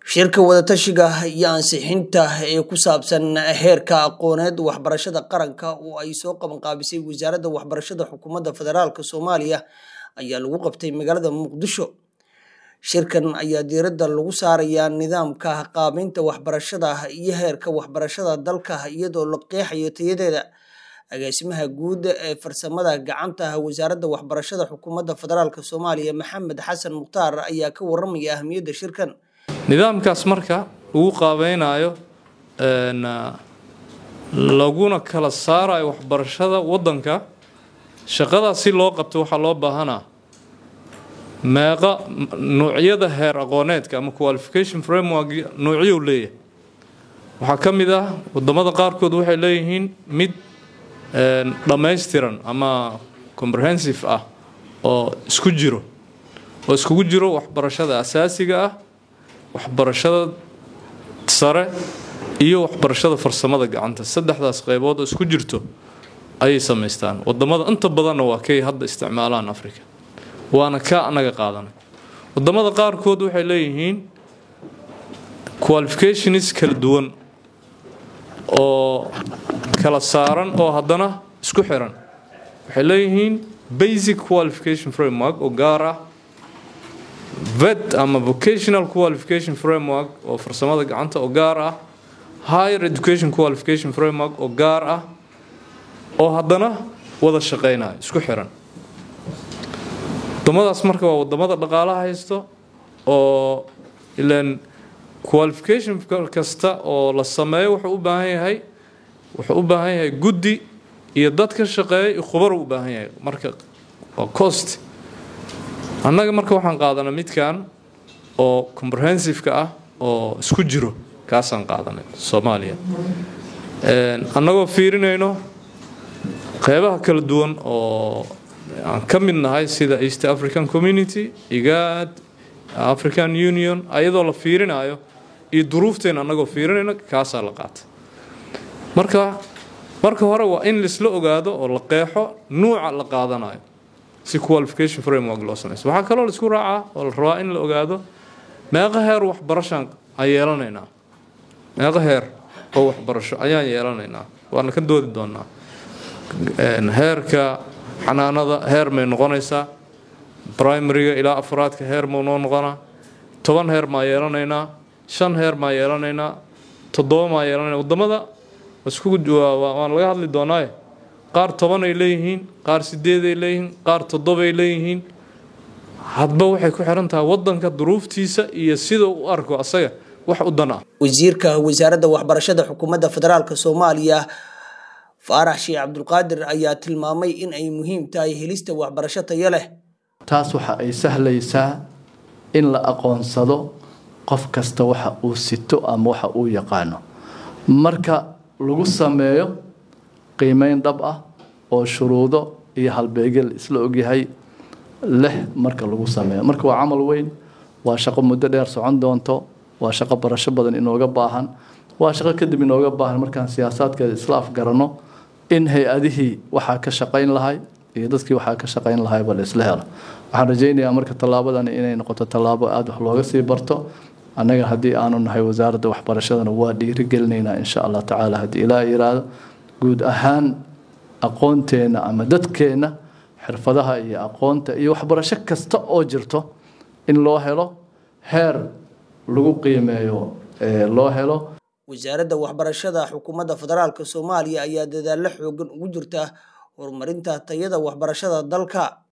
shirka wadatashiga iyo ansixinta ee ku saabsan heerka aqooneed waxbarashada qaranka oo ay soo qabanqaabisay wasaaradda waxbarashada xukuumadda federaalk soomaaliya ayaa lagu qabtay magaalada muqdisho shirkan ayaa diiradda lagu saarayaa nidaamka qaabeynta waxbarashada iyo heerka waxbarashada dalka iyadoo la qeexayo tayadeeda agaasimaha guud ee farsamada gacanta wasaaradda waxbarashada xukuumadda federaalk soomaaliya maxamed xasan mukhtaar ayaa ka waramaya ahamiyadda shirkan nidaamkaas marka lagu qaabeynayo laguna kala saarayo waxbarashada wadanka shaqadaas si loo qabto waxaa loo baahanaa meeqa noocyada heer aqooneedka ama qualification framework noocyuu leeyahay waxaa ka mid ah wadamada qaarkood waxay leeyihiin mid dhammaystiran ama comprehensive ah oo isku jiro oo iskugu jiro waxbarashada asaasiga ah waxbarashada sare iyo waxbarashada farsamada gacanta saddexdaas qaybood oo isku jirto ayay samaystaan wadamada inta badanna waa kay hadda isticmaalaan africa waana ka anaga qaadanay wadamada qaarkood waxay leeyihiin qualifications kala duwan oo kala saaran oo haddana isku xiran waxay leeyihiin basic qualification framework oo gaar ah vet ama vocational qualification framework oo farsamada gacanta oo gaar ah higher education qualification framework oo gaar ah oo haddana wada shaqeynaya isku xiran wadamadaas marka waa wadamada dhaqaalaha haysto oo ilan qualification kasta oo la sameeyo wuxuu u baahan yahay wuxuu u baahan yahay guddi iyo dad ka shaqeeya iyo khubar u baahan yahay marka waa cost annaga marka waxaan qaadanay midkan oo comprehensive-ka ah oo isku jiro kaasaan qaadanay soomaaliya annagoo fiirinayno qeybaha kala duwan oo aan ka mid nahay sida east african community igaad african union ayadoo la fiirinayo iyo duruufteena annagoo fiirinayno kaasaa la qaatay marka marka hore waa in laisla ogaado oo la qeexo nuuca la qaadanayo si qualification framework loo samayso waxaa kaloo laisku raacaa oo la rabaa in la ogaado meeqa heer waxbarashaan aan yeelanaynaa meeqa heer oo waxbarasho ayaan yeelanaynaa waana ka doodi doonaa heerka xanaanada heer may noqonaysaa primariga ilaa afraadka heer mau noo noqonaa toban heer maa yeelanaynaa shan heer maa yeelanaynaa toddoba maa yeelanayna wadamada waan laga hadli doonaaye qaar tobanay leeyihiin qaar sideeday leeyihiin qaar toddobay leeyihiin hadba waxay ku xiran tahay wadanka duruuftiisa iyo sida u arko asaga wax u dan ah wasiirka wasaaradda waxbarashada xukuumadda federaalk soomaaliya faarax sheekh cabdulqaadir ayaa tilmaamay in ay muhiim tahay helista waxbarasho tayo leh taas waxa ay sahlaysaa in la aqoonsado qof kasta waxa uu sito ama waxa uu yaqaano marka lagu sameeyo qiimeyn dhab ah oo shuruudo iyo halbeegel isla ogyahay leh marka lagu sameeyo marka waa camal weyn waa shaqo muddo dheer socon doonto waa shaqo barasho badan inooga baahan waa shaqo kadib inooga baahan markaan siyaasaadkeeda isla afgarano in hay-adihii waxaa ka shaqayn lahay iyo dadkii waxaa ka shaqayn lahayba la isla helo waxaan rajaynayaa marka tallaabadani inay noqoto tallaabo aada wax looga sii barto annaga haddii aanu nahay wasaaradda waxbarashadana waa dhiirigelinaynaa insha allah tacaala haddii ilaa yiraahdo guud ahaan aqoonteenna ama dadkeenna xirfadaha iyo aqoonta iyo waxbarasho kasta oo jirto in loo helo heer lagu qiimeeyo loo helo wasaaradda waxbarashada xukuumadda federaalk soomaaliya ayaa dadaallo xoogan ugu jirta horumarinta tayada waxbarashada dalka